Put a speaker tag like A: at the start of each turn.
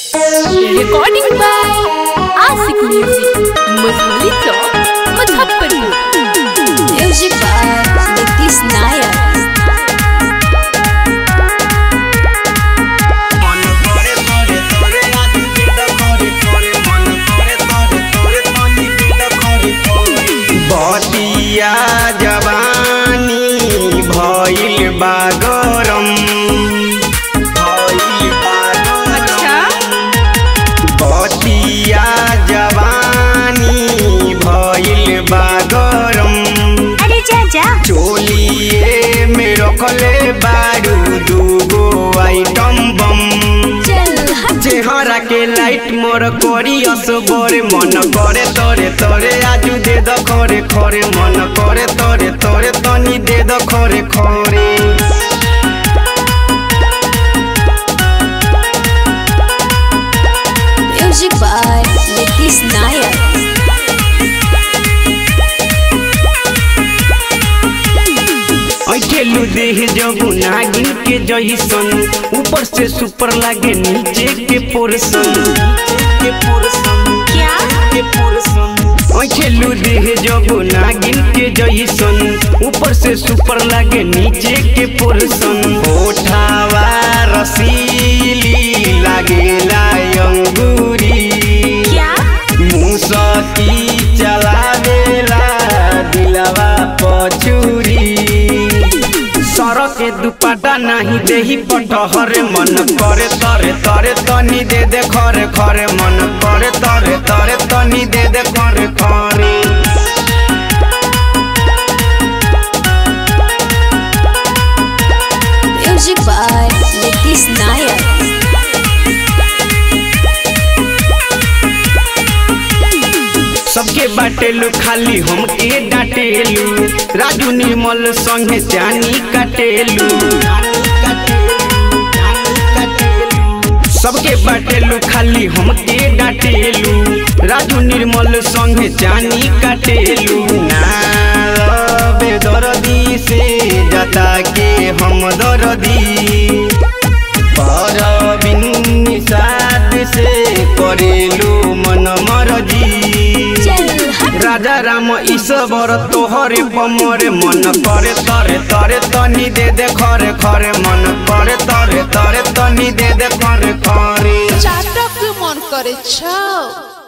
A: Recording by Asik Music, Mazhuli Chowk, Muzaffarpur.
B: Music by Nitish Nayak.
C: मन करे तोरे तोरे आदि बिद करे करे मन करे तोरे तोरे तनी बिद करे करे बतिया जवानी भइल बा गरम भइल बा गरम बतिया जवानी भइल बा गरम
B: अरे जा जा
C: चोलिए में रखले बारू दूगो आइटम बम
B: चल हट
C: चेहरा के लाइट मोर करी असबर मन करे तोरे तोरे आजू दे द खरे खरे मन करे तोरे तोरे तनी दे द खरे खरे
B: Music by Nitish Nayak.
C: ऐठेलू देह जब नागिन के जैसन ऊपर से सुपर लागे नीचे के पोर्सन के पोर्सन
B: क्या
C: के पोर्सन ऐठेलू देह जब नागिन के जैसन ऊपर से सुपर लागे नीचे के पोर्सन ओठावा रसीली लागेला अंगूरी
B: क्या
C: मुसकी चलावेला दिलवा पछुरी सड़क के दुपट्टा नहीं देही पटहर मन करे तरे तरे तनी दे दे खरे खरे मन करे तरे तरे तनी दे दे खरे खरे
B: Music by Nitish Nayak.
C: सबके बाटेलू खाली हमके डाटेलू राजू निर्मल संगे जानी काटेलू सबके बाटेलू खाली हमके डाटेलू राजू निर्मल संगे जानी काटेलू नावे दरदी से जता के हम दरदी पर बिन साथ से करेलू मन मरजी
B: चल हट
C: राजा राम ईश्वर तोहरे पमरे मन करे तरे तरे तनी दे दे खरे खरे मन करे तरे तरे तनी दे दे खरे खरे
D: চাটক মন করে ছাও